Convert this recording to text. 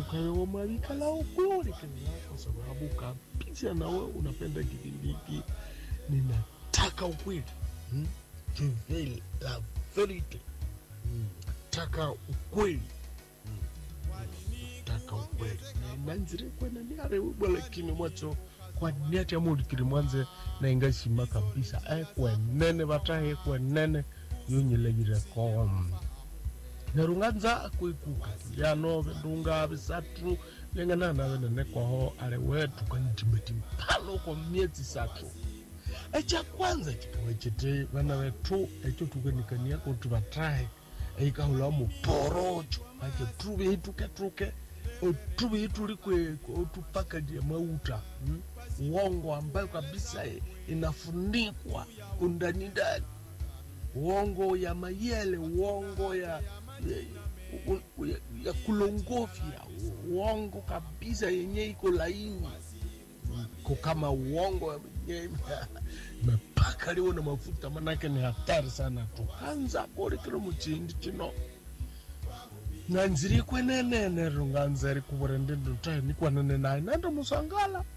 ukawewa mwavikala ukuli kenya kwa sababu kabisa nawe unapenda kipindi hiki ninataka ukweli hmm? Kiveli la verite hmm. taka ukweli taka ukweli nanzire kwena niare ubwala kimi mwacho kwa niati amulikiri mwanze na ingashima kabisa ekwenene vatahe ekwenene yonyelagire kom nerunganza kuikuka yano ndunga visatu lenganana venene kwaho ale wetu kanitimbetimpalo kwa miezi satu echa kwanza chikawe chete vana vetu echo tukenikania kuti vatahe eikahula muporocho ake tuve ituketruke otuve itulikweko otupakadia mauta hmm? uongo ambayo kabisa e- inafunikwa undani ndani uongo ya mayele uongo ya, ya, u- ya, ya kulongofya uongo kabisa yenye iko laini ko kama uongo yenye mepaka liwo na mafuta manake ni hatari sana tukanza kolikilo muchindi chino nanziri kwenenene runganzeri kuvure ndindu tae nikwanene naye nando musangala